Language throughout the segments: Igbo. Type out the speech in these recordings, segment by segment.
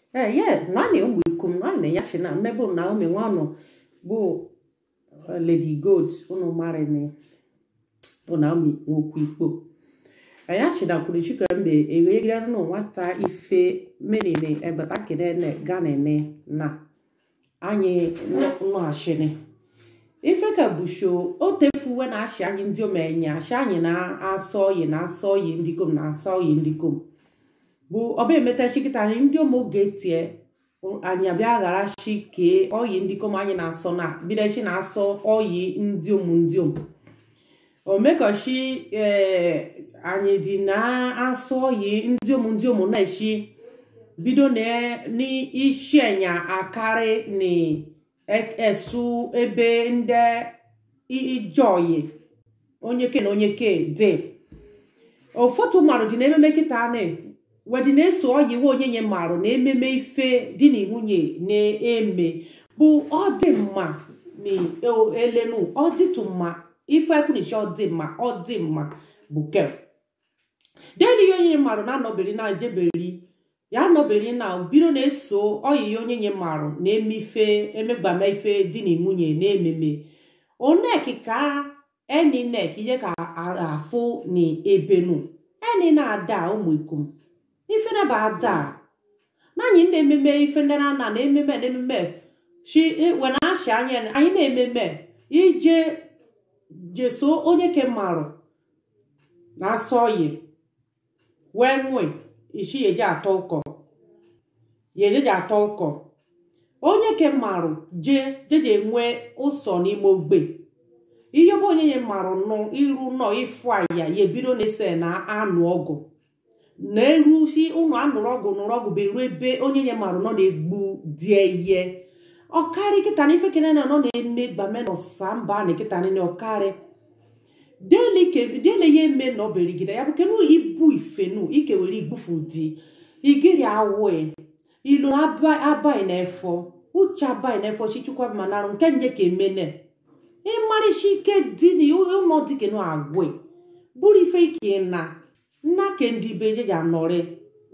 Eh, yeah, nani umu ikum nani yashi na mebo Naomi wano bu uh, Lady Gold unu mare ni bu Naomi nwoku ikpo. Ayashi na kulishi kambe ewegira no nwata ife menene egbata kene ne gane ne na anyị nọ ashịnị ife ka busho o tefuwe na ashị anyị ndị omenye ashị anyị na-asọ oyi na-asọ oyi ndikom na-asọ oyi ndikom bụ ọba emeta chikịta anyị ndị ọma oge tie anyị abịa ghara shi kee oyi ndikom anyị na-asọ na bidechi na-asọ oyi ndị omu ndị omu omekoshi ee anyị dị na-asọ oyi ndị omu ndị omu na-eshi bido n'isi enya akarị na-esu ebe ndị ijoyi onye ke na onye ke dị ụfọdụ mmadụ dị n'ememe kịta na wedị na-eso oyi we onye nye marụ na ememe ife di na nwunye na-eme bụ ọ dị mma na elenu ọ dịtụ mma ife ekwunishi ọ dị mma ọ dị mma bụ ke deli onye marụ na-anọberi na ejeberi ya nọbere na bido na-eso oyiyi onye nye marụ na-eme ife emegbama ife di na nwunye na-ememe onek ka eni nek ihe ka afụ na ebenu eni na-ada ụmụ ikom ife na ba ada n'anyị na-ememe ife ndị na na ememe na ememe shi wena ashị anya anyị na-ememe ije jeso onye ke marụ na-asọ oyi wee nwe isi yeje atọ ụkọ yeje atọ ụkọ onye ke marụ je jeje enwe ụsọ n'ime ogbe ihe bụ onye ye marụ nụ iru nọ ịfụ aya ya ebido na-ese na anụ ọgụ na elu si ụnụ anụrụ ọgụ nụrụ ọgụ bụ eru ebe onye ye marụ nọ na-egbu die ihe ọkarị kịta na ife kene na nọ na-eme gbame na ọsa mba na kịta na ọkarị dele ya eme na oberigide ya bụ kenu ibu ifenu ikewere igbufu di igiri awe ilu abai na efo uche abai na efo chichukwa manarụ nke nye ka emene ịmarịcha ike dị na ụlọ dike na agwe bụrụ ife ike na nna ke ndị be je ya nọrị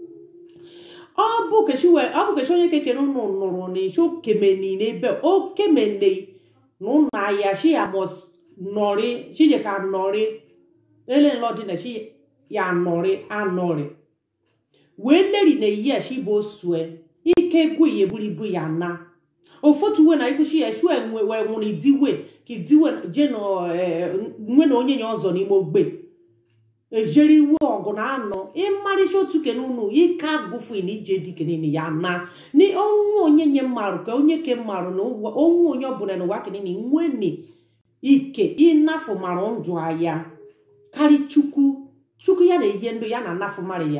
ọ bụ kechi onye kekere ụnụ nụrụ na ishi okemeni n'ebe okemene na ụnụ ahịa shi ya mos nọrị chije ka nọrị ele nlọdị na chi ya nọrị anọrị wee leri na eyi a chi bụ osue ike egwu ya eburu ibu ya na ofotu we na ikwuchi ya shu enwe wee nwụrụ idiwe ka idiwe je nwe na onye ya ọzọ n'ime ogbe ejere iwu ọgụ na anọ ịmarịcha otu kene unu ike agụfu na ije dike niile ya na na onwe onye nye mmarụ ka onye ke mmarụ na onwe onye ọbụla n'ụwa kenini nwene ike ịnafụ mara ndụ ya karị chukwu chukwu ya na ihe ndụ ya na anafụ mara ya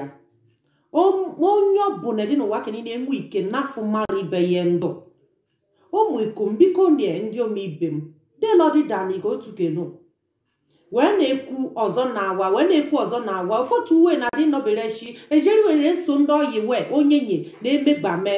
onye ọbụla dị n'ụwa ka niile enwe ike nafụ mara ibe ya ndụ ụmụ ikom biko nie ndị omeibe m delọdịdaniga otu kenu wee na-ekwu ọzọ na awa wee na-ekwu ọzọ na awa ụfọdụ uwe na adị nọbere chi ejeri were so ndị oyi wee onye nye na-emegbame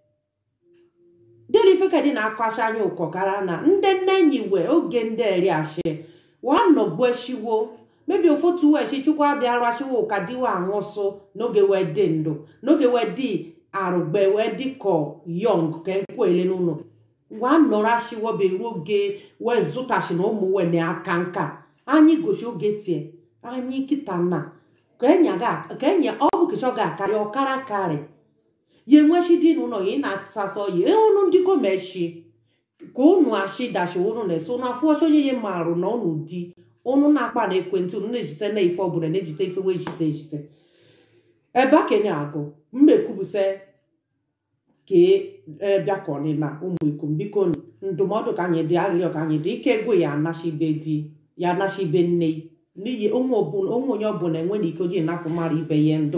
delifekedi na-akọcha anya ụkọkara na ndị nne enyi wee oge ndị eri ashi wanọgbueshiwo mebi ofotu weshi chukwu abịa rashiwo ụka diwe anwụsụ n'oge wee dị ndụ n'oge wee dị arụgbe wee dị kọ yọng ka nkwele n'ụlọ wanọrashiwo beru oge wee zụtashi na ụmụ wee na aka nka anyị gosi oge tie anyị kịta na ka enye ọ bụ kecha ọ ga-akarị ọkara karị ya enwechi dị n'ụlọ ya ị na-asasọ ya unu ndị komeshi ka unu ashi dashi unu na-eso unu afụ ọchọ onye ya marụ na unu di unu na-akpa na ekwentị unu na-ejite na ife ọbụla na-ejite ife wee jite ejite ebe akenye agụ mmekwubuse ka bịakọni na ụmụ ikom biko ndụmọdụ ka anyị dị arịrịọ ka anyị dị ike ego ya anachibe di ya anachibe nne n'ihi onwe onye ọbụla enwe na ike ojii nafụ mara ibe ya ndụ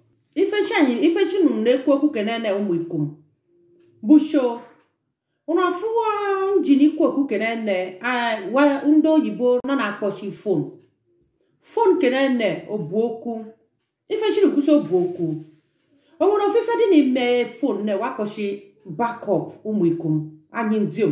ifechi nụ na-ekwu okwu kenene ụmụ ikom busho ụnụ afụwa njin ikwu okwu kenene ndị oyibo nọ na-akpọchi fon fon kenene obu okwu ifechiri kwuchi obu okwu o nwere ofufe dị n'ime fon na wakpọchi bakọp ụmụ ikom anyị ndiom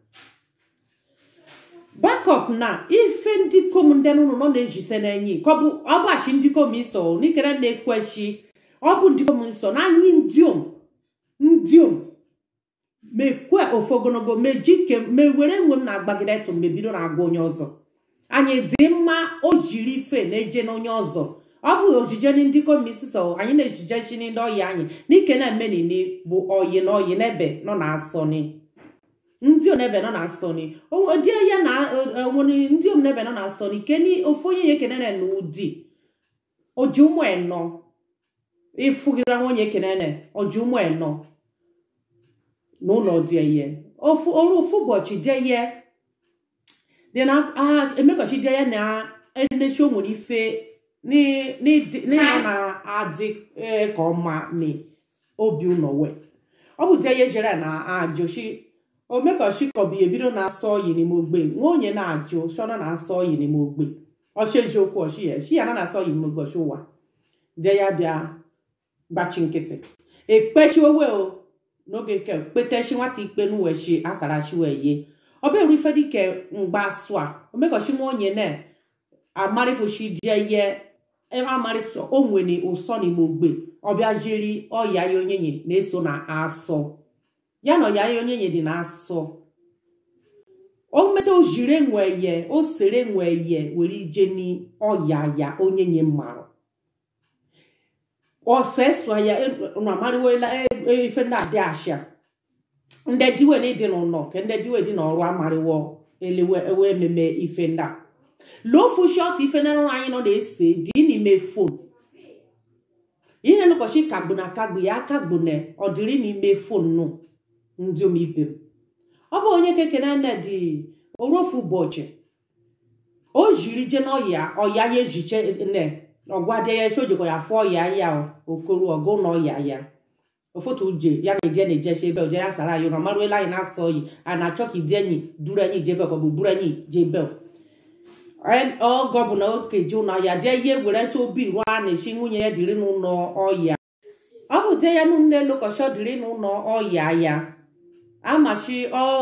bakọp na ife ndị kom ndị nụnụ nọ na-ejise n'enyi ka ọ bụ ọgbachi ndị kom iso n'ikere na-ekwechi ọ bụ ndị kom nsọ na anyị ndiom ndị om mekwe ofe ogologo mejike mewere enwe m na-agbagide etu mgbe bido na-agwa onye ọzọ anyị dị mma o jiri ife na-eje n'onye ọzọ ọ bụ ojije ndị komisisọ anyị na-ejije chi ndị ọyị anyị n'ike na-emenini bụ oyi na oyi n'ebe nọ na asọni ndị onebe nọ na asọni dị ya na onwere ndị omnebe nọ na asọni keni ofu onye ya ekenene na ụdị oji ụmụ enọ ịfụgira nwunye ekenene oji ụmụ enọ n'ụlọ dị ihe ofu ọrụ ofu ụbọchị dị ihe dị na emekọchi dị ihe na enechi o nwere ife n'ịnọ na-adị ka ọma na obi ụlọ wee ọ bụ dị ihe jere na ajụchi omekọchi kọbi ebido na-asọ oyi n'ime ogbe nwa onye na-ajụ shọna na-asọ oyi n'ime ogbe ọchị eziokwu ọchị ya chi ya na na-asọ oyi n'ime ogbe ọchị ụwa dị ya bịa gbachi nkịtị ekpechiwewe o n'oge nke kpetechi nwata ikpe n'uwechi asarachiwe ye ọ bụ ife dike mgba asụ a omekọchi nwa onye na amarifuchi die ihe amarifuchi o nwere ụsọ n'ime ogbe ọbịa jiri ọya ya onyenye na-eso na asọ ya na ọya ya onyenye dị na asọ o meta o jiri enwe ye o sere enwe ye were ije n'ọya ya onyenye mmarụ ọsesua ya na amarịwela ife ndị adị ashịa ndị diwe na ịdị n'ụlọ ka ndị diwe dị n'ọrụ amarịwo elewe ewe ememe ife ndị a lofu shọt ife na anyị nọ na-ese dị n'ime fon ihe n'ụbọchị kagbu na kagbu ya kagbu na ọdịrị n'ime fon nụ ndị omibe m ọ bụ onye kekere nne dị orofu ụbọchị o jiri je n'ọya ọya ya ejiche ne ọgwade ya esi ojikwa ya fụọ ya ya okoro ọgụ na ọya ya ofotu uje ya na ije na-ejechi ebe oje ya sara anyị na maruela anyị na-asọ oyi a na-achọ ka ide enyi duru anyị jebe ka ọ bụ buru anyị jebe ọgọ bụ na okeji ụlọ ya jee ihe were so obi ruo a na-echi nwunye ya dịrị n'ụlọ ọya ọ bụ de ya nne lokọchi ọ dịrị n'ụlọ ọya ya amachi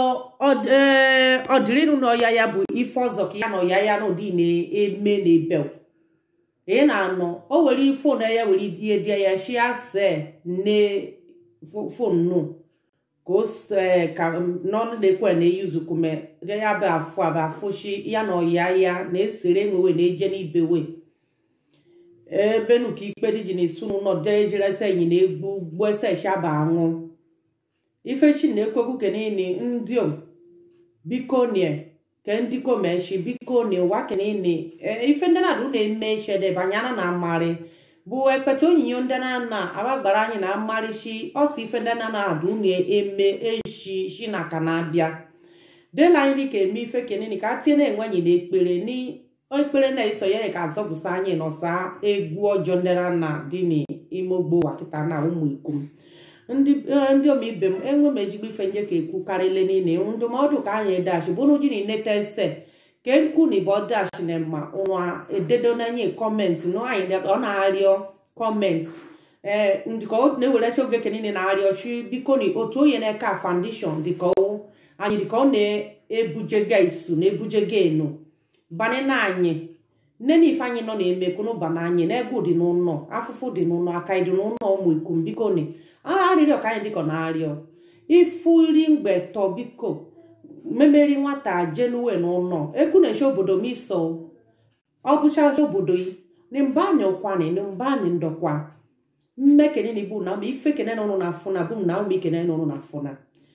ọdịrị n'ụlọ ọya ya bụ ife ọzọ ka ya na ọya ya n'ụdị na-eme n'ebe ị na-anọ o were fon ya were die die ya shi ase ne fon nu ka o ka n'ọnụ na-ekwe na eyuzukume ya bụ afụ abụ afụshi ya na ọya ya na-esere enwewe na-eje n'ibewe ebe nu ka ikpe dị ji na-esu n'ụlọ de ejere ese enyi na egbu gbuo ese shaba anwụ ifechi na-ekwekwu kenini ndị o biko nie ke ndị komeshi biko na ụwa kenini ife ndị na-adụ na-eme ishede banyana na amarị bụ ekpete onyinyo ndị na agbagbara anyị na amarịshi ọsọ ife ndị na na-adụ na-eme eshi shi na aka na-abịa dela anyị ka eme ife kenini ka tie na-enwe anyị na ekpere ekpere na-eso ya ka azọpụsa anyị nọsa egwu ọjọọ ndị na na dị n'ime ogbo wakịta na ụmụ ikom ndị omibe m enwe m ezigbo ife nje ka ekwu karịle niile ndụmọdụ ka anyị dash bụ n'uji na ineta ese ke nkwu na ibe dash na ma ụwa ededo n'anye kọmentị na anyị ọ na-arịọ kọmentị ee ndịka ọ na-ewerechi oge ke niile na-arịọ chi biko na otu onye na-eka foundation dịka anyị dịka ọ na-ebujega isu na-ebujega enu banye na anyị nne na ife anyị nọ na-eme kwunu na anyị na egwu dị n'ụlọ afụfụ dị n'ụlọ aka dị n'ụlọ ụmụ ikom biko ni arịrịọ ka anyị dịkọ na-arịọ ifuri mgbe tọ biko memeri nwata jenuwe n'ụlọ ekwu na-eche obodo m iso ọ bụchacha obodo yi na mba anyị ụkwanị na mba anyị ndọkwa mmekene na ibu na ụmụ ife kene n'ụlọ na afụna bụ m na ụmụ ikene n'ụlọ na afụna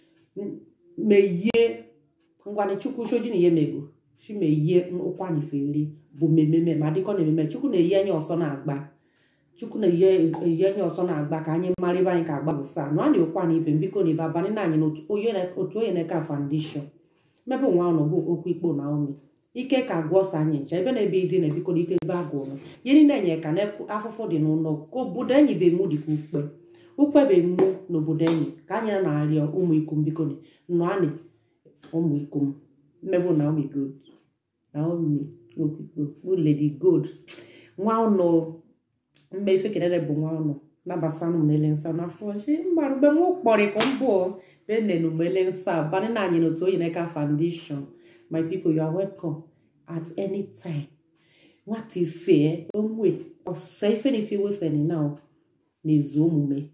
meyie ngwanị chukwu shoji na ihe mego chimeyie ụkwanị feri bụ mmemme ma dịkọ na ememe chukwu na-eyi anya ọsọ na-agba chukwu na-eyi anya ọsọ na-agba ka anyị mara ebe anyị ka agba bụ saa nọ a na-ekwa na ibe mbiko na ibe abalị na anyị n'otu onye na-eka foundation mmebe nwa ọnụ bụ okwu ikpo na ume ike ka agwọ ọsọ anyị ncha ebe na-ebe ịdị na ebiko na ike ebe agwụrụ ihe niile enye ka na afụfụ dị n'ụlọ ka obodo enyi be mụ dịka ukpe ukpe be mụ n'obodo enyi ka anyị na-arịọ ụmụ ikom biko nọ anị ụmụ ikom mmebe na ụmụ good Naomi Okikpo bụ Lady Gold nwa ụnụ mgbe ife kelele bụ nwa ụnụ nabasanụ mele nsa n'afọ chi mgbarụ mgbe m kpọrọ ka m bụ benenu mele nsa bani na anyị n'otu oyi neka foundation my people you are welcome at any time nwata ife onwe ọsa ife na ife weseni na na-ezu omume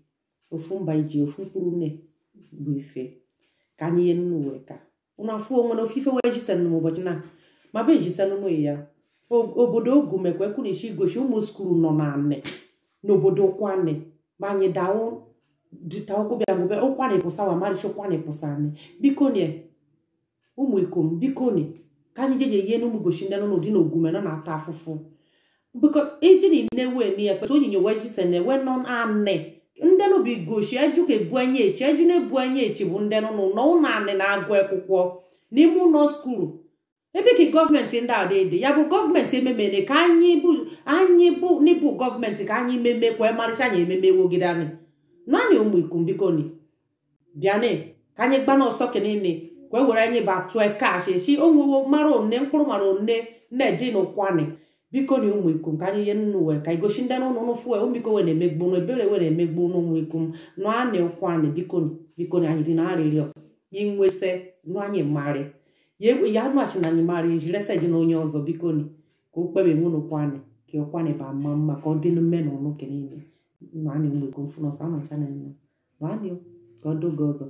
ofu mba iji ofu mkpụrụ nne bụ ife ka anyị ihe nnu wee ka unu afụ onwe na ofufe wee jitenụ m ụbọchị na ma be jitenụ m ya O- obodo ogu mekwa ekwunishi gosi ụmụ skulu nọ na anị n'obodo kwane ma anyị dawo dịta ụkwụ bịa mgbe ụkwanị pụsa wa maricha ụkwanị pụsa anị biko nie ụmụ ikom biko ni ka anyị jeje ihe n'ụmụ gosi ndị nọ n'ụdị na ogume nọ na-ata afụfụ because iji ni newe ni ekpeta onyinyo wejise na ewe nọ anị ndị nụ bụ gosi eju ka ebu anya echi eju na-ebu anya echi bụ ndị nụ nọ ụlọ anị na-agụ akwụkwọ n'ime ụlọ skulu ebe ka gọọmenti ndị a dị ya bụ gọọmenti ememene ka anyị bụ anyị bụ n'ịbụ gọọmenti ka anyị meme kwa marịcha anyị ememe wogide anyị naanị ụmụ ikom biko ni bịanị ka anyị gbana ọsọ kenene ka e were anyị ba tụọ kash esi onwewo mara one mkpụrụ mara one na-edi n'ụkwanị biko ni ụmụ ikom ka anyị ihe nnu wee ka igosi ndị n'ụnụ ụnụ fue ụmụ iko wee na-emegbu ụnụ ebere wee na-emegbu ụnụ ụmụ ikom nụ anị ụkwanị biko ni biko ni anyị dị na arịrịọ inwese nụ anyị marị ya egbe- ya anụ achị na anyị mara iji resa ji na onye ọzọ biko ni ka o kpebe nwe n'ụkwanị ka ụkwanị ba mma mma ka ọ dị mme na ụnụ kenene nụ anyị ụmụ ikom fụ n'ọsọ anọcha na nne nụ anyị o, ka ọ doge ọzọ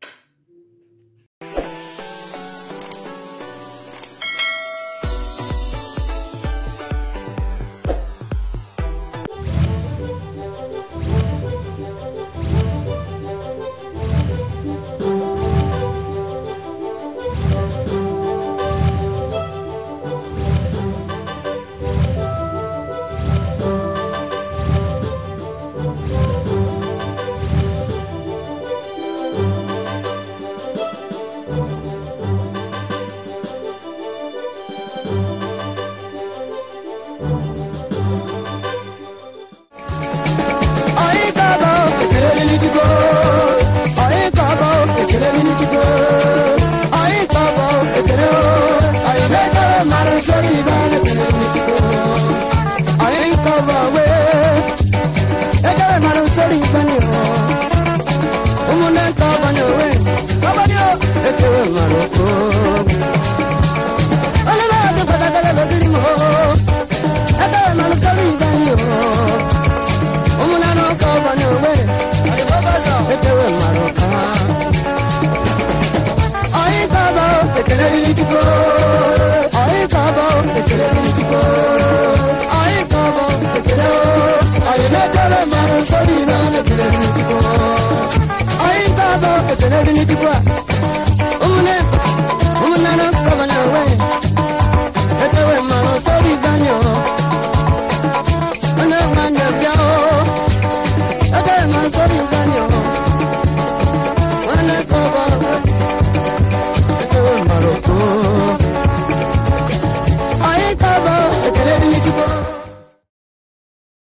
Anyị ga-aba ekele n'eluigwe. Anyị ga-aba ekele n'eluigwe. Anyị ga-aba ekele o. Anyị na-ekele mmadụ nsọ n'ibe anyị ekele n'eluigwe. Anyị ga-aba wee ekele mmadụ nsọ n'ibe anyị o. Ụmụnne nke ọbanye owe ọbanye o ekele mmadụ o. Onye na-adịkwata ekele n'obiri m o. Ekele mmadụ nsọ n'ibe anyị o. ụmụnanụ ka ọbanye owere ekewe mara ụka anyị ga-aba ekele n'ijikọ anyị ga-aba ekele n'ijikọ anyị ga-aba ekele anyị na-ekele mara nsọ niile na ekele n'ijikọ anyị ga-aba ekele n'ijikọ